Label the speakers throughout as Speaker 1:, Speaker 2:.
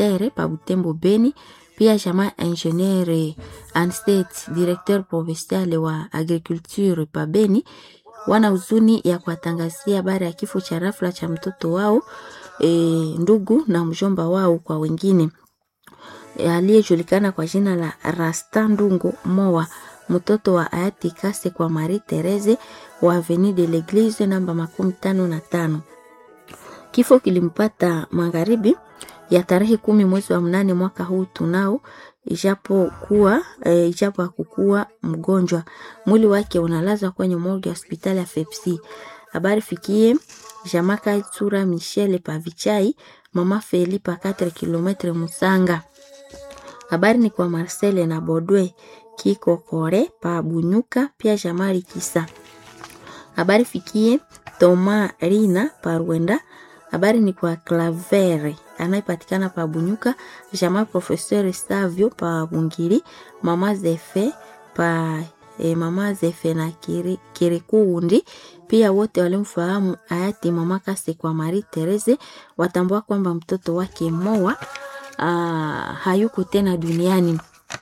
Speaker 1: Pasteur pa Butembo Beni, pia jamaa ingenieur Anstet directeur provincial wa agriculture pa Beni wana huzuni ya kuwatangazia habari ya kifo cha rafla cha mtoto wao e, ndugu na mjomba wao kwa wengine e, aliyejulikana kwa jina la Rasta Ndungo Moa, mtoto wa hayati Kase kwa Marie Therese wa Avenue de l'Eglise namba makumi tano na tano. Kifo kilimpata magharibi ya tarehe kumi mwezi wa mnane mwaka huu tunao, ijapokuwa e, ijapo hakukuwa mgonjwa. Mwili wake unalazwa kwenye morgue ya hospitali ya Fepsi. Habari fikie Jamaka Tsura Michele Pavichai, mama Feli pa 4 km Musanga. Habari ni kwa Marcel na Bodwe Kiko Kore pa Bunyuka, pia Jamari Kisa. Habari fikie Toma Rina pa Rwenda. Habari ni kwa Clavere anayepatikana pa Bunyuka, jamaa Professeur Savio pa Bungiri, mama Zefe pa e, mama Zefe na Kiri, Kirikuundi. Pia wote walimfahamu hayati mama Kase kwa Marie Therese watambua kwamba mtoto wake Moa aa, hayuko tena duniani.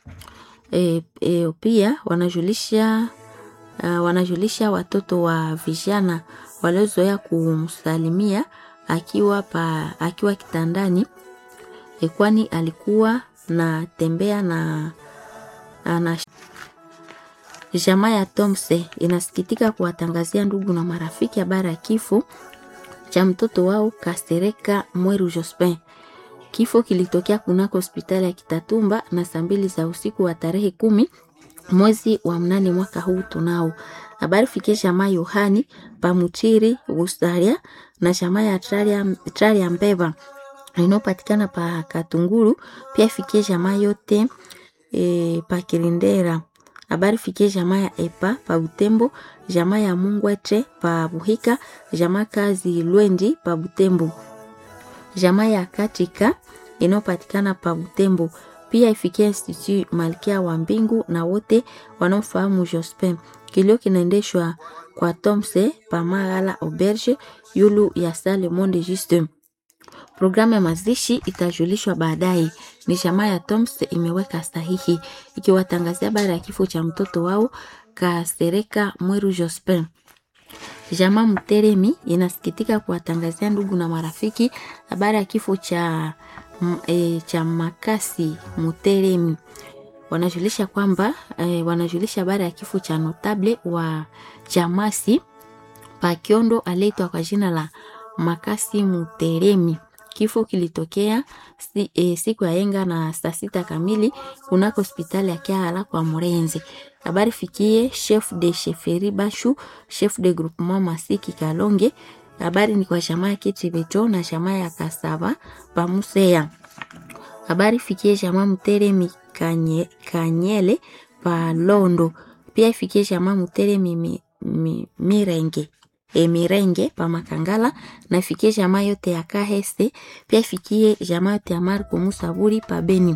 Speaker 1: E, e, pia wanajulisha uh, wanajulisha watoto wa vijana waliozoea kumsalimia akiwa pa, akiwa kitandani e, kwani alikuwa na tembea na, na jamaa ya Tomse inasikitika kuwatangazia ndugu na marafiki habari ya kifo cha mtoto wao Kastereka Mweru Jospin. Kifo kilitokea kunako hospitali ya Kitatumba na saa mbili za usiku wa tarehe kumi mwezi wa mnane mwaka huu tunao. Habari fikie jamaa Yohani Pamuchiri Gustaria na jamaa ya Traria Mbeva inayopatikana pa Katunguru, pia fikie jamaa yote e, pa Kirindera. Habari fikie jamaa ya Epa pa Butembo, jamaa ya Mungwete pa Buhika, jamaa kazi Lwendi pa Butembo, jamaa ya Katika inayopatikana pa Butembo pia ifikia Institut Malkia wa Mbingu na wote wanaofahamu Jospin. Kilio kinaendeshwa kwa Tomse Pamagala Auberge yulu ya Sale Monde Juste. Programu ya mazishi itajulishwa baadaye. Ni jamaa ya Tomse imeweka sahihi ikiwatangazia habari ya kifo cha mtoto wao Kasereka Mweru Jospin. Jamaa Mteremi inasikitika kuwatangazia ndugu na marafiki habari ya kifo cha e, cha Makasi Muteremi. Wanajulisha kwamba e, wanajulisha habari ya kifo cha notable wa Chamasi Pakiondo aliyeitwa kwa jina la Makasi Muteremi. Kifo kilitokea si, e, siku ya yenga na saa sita kamili kunako hospitali ya Kiala kwa Murenzi. Habari fikie chef de chefferie Bashu, chef de groupement Masiki Kalonge. Habari ni kwa jamaa ya Kitibeto na jamaa ya Kasava Pamusea. Habari fikie jamaa Mteremi Kanye, Kanyele pa Londo. Pia ifikie jamaa Mteremi mi, mi, Mirenge e Mirenge pa Makangala na ifikie jamaa yote ya Kahese. Pia ifikie jamaa yote ya Marko Musaburi pa Beni.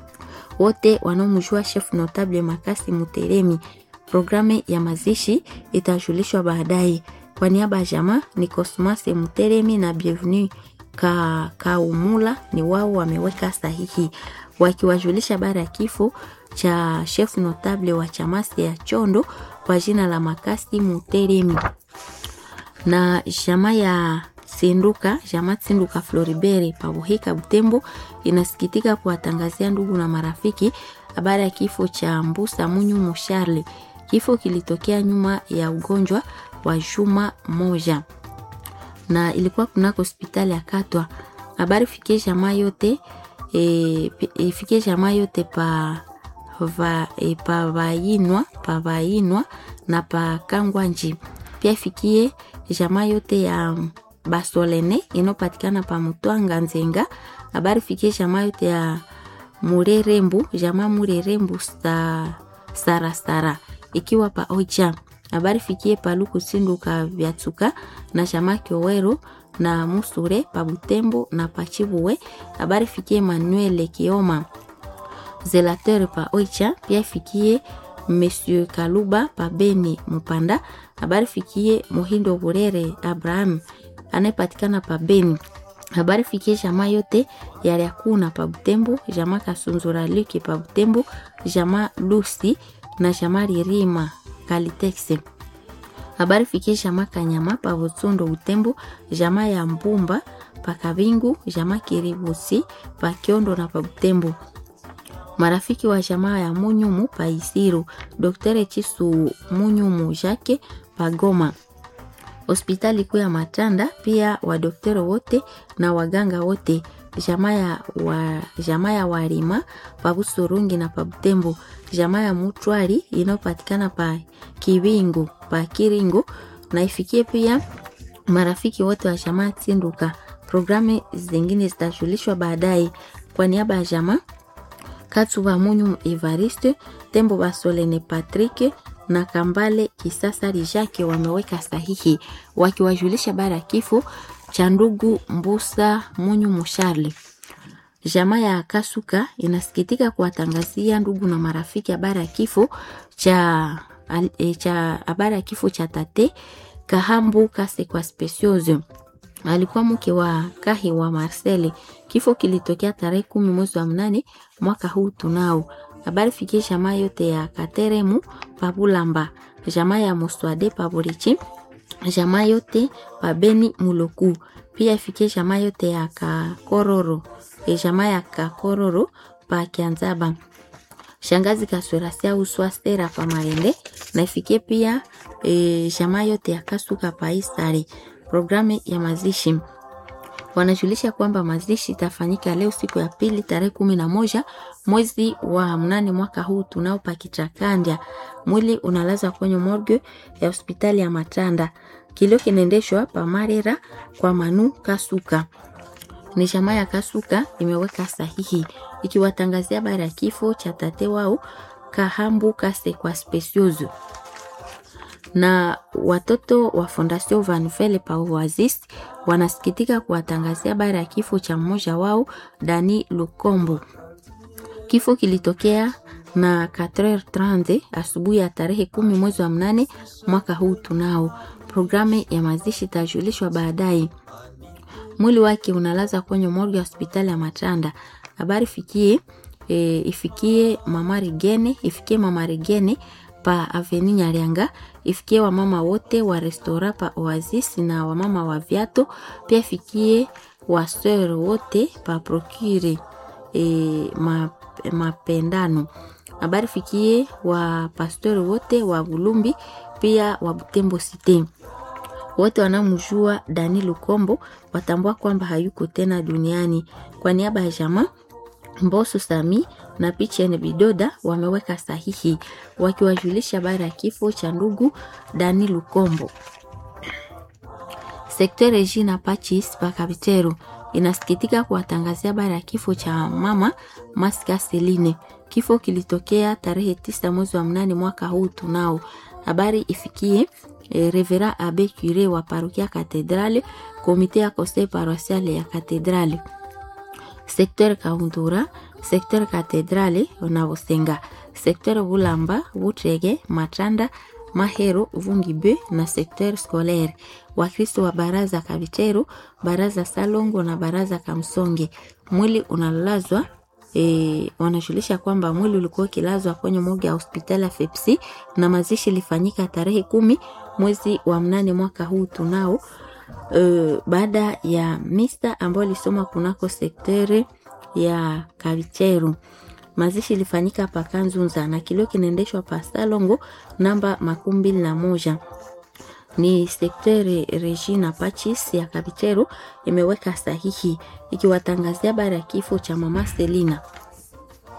Speaker 1: Wote wanaomjua chef notable Makasi Muteremi. Programu ya mazishi itajulishwa baadaye. Kwa niaba ya jamaa ni Cosmas Muteremi na Bienvenue ka Kaumula ni wao wameweka sahihi wakiwajulisha habari ya kifo cha chef notable wa chamasi ya Chondo kwa jina la Makasi Muteremi na jamaa ya Sinduka jamaa Sinduka Floribere Pabuhika Butembo inasikitika kuwatangazia ndugu na marafiki habari ya kifo cha Mbusa Munyu Musharle. Kifo kilitokea nyuma ya ugonjwa wa juma moja na ilikuwa kunako hospitali ya Katwa. Habari fikie jamaa yote e, ifikie jamaa yote pa va, e, pa vainwa pa vainwa na pa Kangwanji. Pia ifikie jamaa yote ya Basolene inopatikana pa Mutwanga Nzenga. Habari fikie jamaa yote ya Murerembu, jamaa Murerembu sa Sara Sara ikiwa pa Ocha. Habari fikie Paluku Sinduka Vyatsuka na jamaa Kiowero na Musure pa Butembo na Pachibuwe. Habari fikie Manuel Kioma Zelateur pa Ocha. Pia fikie Monsieur Kaluba pa Beni Mupanda. Habari fikie Muhindo Burere Abraham anayepatikana pa Beni. habari fikie jamaa yote yaliakuna pa Butembo, jamaa Kasunzura Luke pa Butembo, jamaa Lucy na jamaa Ririma Kalitexe. Habari fikie jamaa Kanyama pa Butsundo Butembo, jamaa ya Mbumba pa Kabingu, jamaa Kiribusi pa Kiondo na pa Butembo. Marafiki wa jamaa ya Munyumu pa Isiru, Dr. Chisu Munyumu Jake pa Goma hospitali kuu ya Matanda, pia wadoktero wote na waganga wote jamaa ya wa, jamaa ya Warima pa Busurungi na pa Butembo, jamaa ya Mutwari inayopatikana pa Kiwingu pa Kiringo, na ifikie pia marafiki wote wa jamaa Tinduka. Programu zingine zitajulishwa baadaye. Kwa niaba ya jamaa Katsuba Munyu Evariste Tembo Basolene Patrick na Kambale Kisasa Rijake wameweka sahihi wakiwajulisha bara ya kifo cha ndugu Mbusa Munyu Musharli. Jamaa ya Kasuka inasikitika kuwatangazia ndugu na marafiki habari ya kifo cha e, cha habari ya kifo cha tate Kahambu Kasekwa Specioso alikuwa mke wa Kahi wa Marcel. Kifo kilitokea tarehe kumi mwezi wa mnane mwaka huu tunao habari fikie jamaa yote ya Kateremu Pabulamba, jamaa ya Muswade Paburichi, jamaa yote Pabeni Muloku, pia ifikie jamaa yote ya Kakororo, e jamaa ya Kakororo pa Kianzaba, shangazi Kaswerasia Uswastera pa Marende, na ifikie pia e, jamaa yote ya Kasuka pa Isare. Programu ya mazishi wanajulisha kwamba mazishi itafanyika leo siku ya pili tarehe kumi na moja mwezi wa mnane mwaka huu tunao pakichakandya. Mwili unalazwa kwenye morgue ya hospitali ya Matanda. Kilio kinaendeshwa pa Marera kwa Manu Kasuka. Ni jamaa ya Kasuka imeweka sahihi ikiwatangazia habari ya kifo cha tate wao Kahambu Kasekwa Specioso na watoto wa Fondation Van Vele pa Oasis wanasikitika kuwatangazia habari ya kifo cha mmoja wao Dani Lukombo. Kifo kilitokea na 4h30 asubuhi ya tarehe kumi mwezi wa mnane mwaka huu tunao. Programu ya mazishi itajulishwa baadaye. Mwili wake unalaza kwenye morgue ya hospitali ya Matanda. Habari fikie e, ifikie mama Rigene, ifikie mama Rigene pa Aveni Nyarianga, ifikie wamama wote wa restora pa Oasis na wamama wa viato, pia ifikie waseur wote pa Procure e, ma, mapendano. Habari fikie wa pastori wote wa Bulumbi pia wa Butembo Cité. Wote wanamjua Dani Lukombo watambua kwamba hayuko tena duniani. Kwa niaba ya jamaa Mboso Sami na Pichen Bidoda wameweka sahihi wakiwajulisha habari ya kifo cha ndugu Dani Lukombo. Sekta Regina Pachis Pakabiteru inasikitika kuwatangazia habari ya kifo cha mama Maska Seline. Kifo kilitokea tarehe tisa mwezi wa mnane mwaka huu tunao. Habari ifikie eh, Revera Abe Cure wa parokia Katedrale, komite ya conseil paroissial ya Katedrale sekter Kaundura, sekter Katedrale na Busenga, sekter Bulamba, Butrege, Matanda, Mahero, Vungibe na sekter scolaire. Wakristo wa baraza Kabiteru, baraza Salongo na baraza Kamsonge. Mwili unalazwa E, wanajulisha kwamba mwili ulikuwa ukilazwa kwenye moja ya hospitali ya Fepsi na mazishi ilifanyika tarehe kumi mwezi wa mnane mwaka huu tunao Uh, baada ya mista ambayo ilisoma kunako sektere ya Kavicheru. Mazishi ilifanyika pa Kanzunza na kilio kinaendeshwa pa Salongo namba makumi mbili na moja ni sektere Regina Pachis ya Kavicheru imeweka sahihi ikiwatangazia habari ya kifo cha mama Selina.